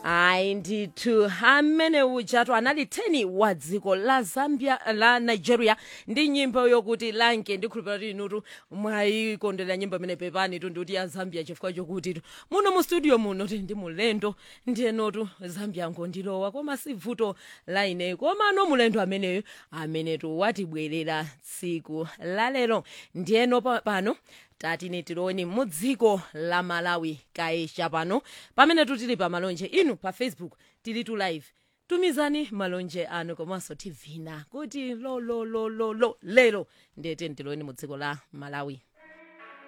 ayi ndithu amene ujatu anali 10 wa dziko la zambia la nigeria ndi nyimbo yokuti lanke ndikhulupira kuti inutu mwayikondera nyimbo imene pepani tu ndikuti ya zambia chifukwa chokuti tu muno mu studio muno ti ndi mulendo ndiyenotu zambia ngondilowa koma si vuto la ineyo koma no mulendo ameneyo amenetu watibwerera tsiku lalero ndiyeno pa- pano tatine tiloni mu dziko la malawi kaesha pano pamene tutili pa malonje inu pa facebook tili tu live tumizani malonje anu komanso tivina kuti lololololo lero ndiyete tiloni mu dziko la malawi